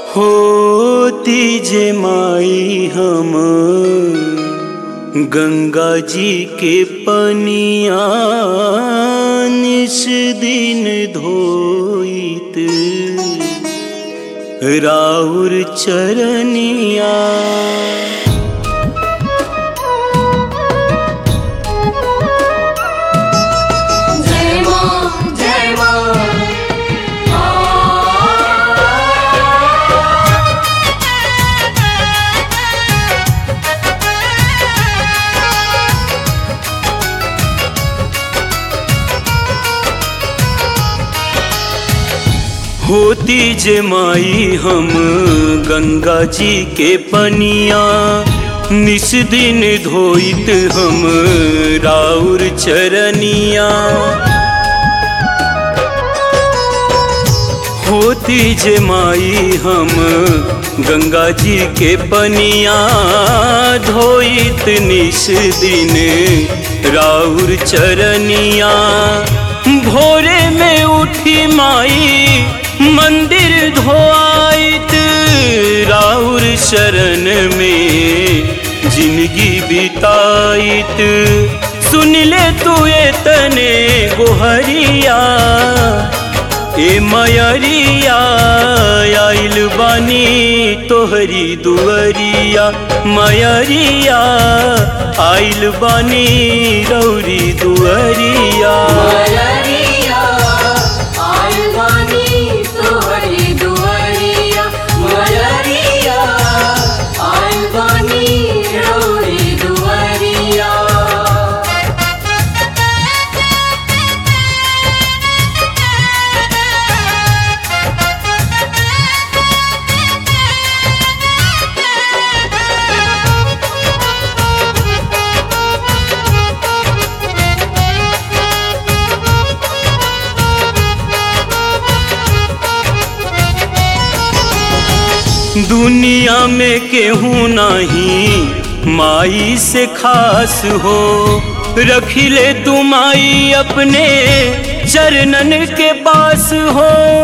होती जे माई हम गंगा जी के पनिया निस दिन धोइत राउर चरनिया जय मां जय मां होती जे माई हम गंगा जी के पनिया निस दिन धोइत हम राउर चरनिया होती जे माई हम गंगा जी के पनिया धोइत निस दिन राउर चरनिया भोरे में उठी माई मंदिर धोआइत राउर शरण में जिंदगी बिताइत सुन ले तू ये तने गोहरिया ए मयरिया आइल बानी तोहरी दुअरिया मयरिया आइल बानी रौरी दुअरिया मलरिया आलवानी तोहरी दुआरिया मलरिया आलवानी रोरी दुआरिया दुनिया में केहू नहीं माई से खास हो रखिले तू माई अपने चरणन के पास हो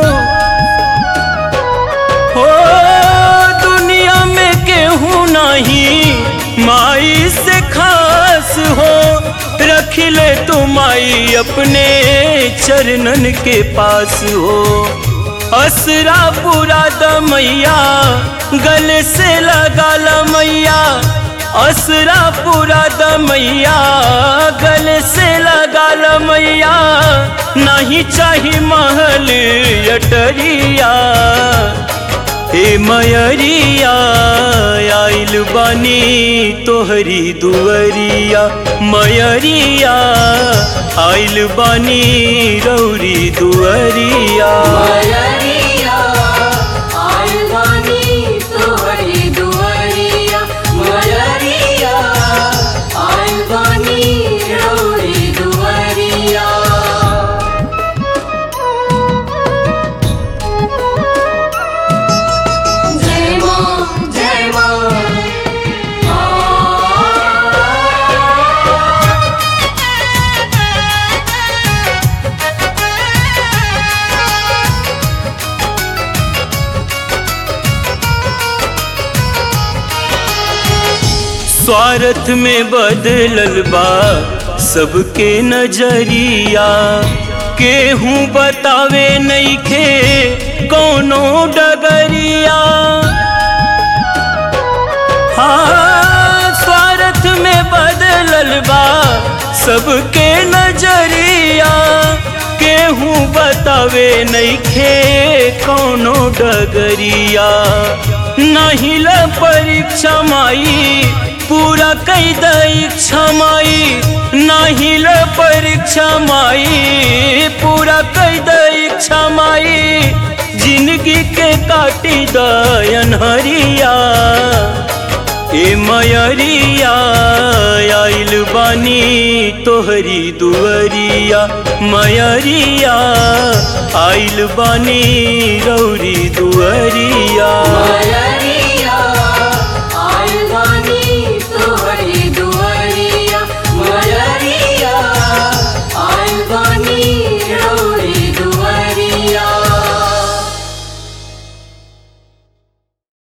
हो दुनिया में केहू नहीं माई से खास हो रखिले तू माई अपने चरणन के पास हो असरा पूरा दमैया गले से लगा मैया असरा पूरा दमैया गले से लगा मैया नहीं चाही महल अटरिया हे मयरिया आइल बानी तोहरी दुअरिया मयरिया आइल बानी रौरी दुअरिया मलरिया आलवानी तोहरी दुआरिया मलरिया आलवानी रोरी दुआरिया जय मां जय मां स्वार्थ में बदलल बा सबके नजरिया केहू बतावे नइखे कौनो डगरिया हाँ स्वार्थ में बदलल बा सबके नजरिया केहू बतावे नइखे कौनो डगरिया नहीं ल परीक्षा माई पूरा कई दीक्षा माई नहीं ल परीक्षा माई पूरा कई दीक्षा माई जिंदगी के काटी दयन हरिया ए मयरिया आइल बानी तोहरी दुअरिया मयरिया आइल बानी रौरी दुअरिया मलरिया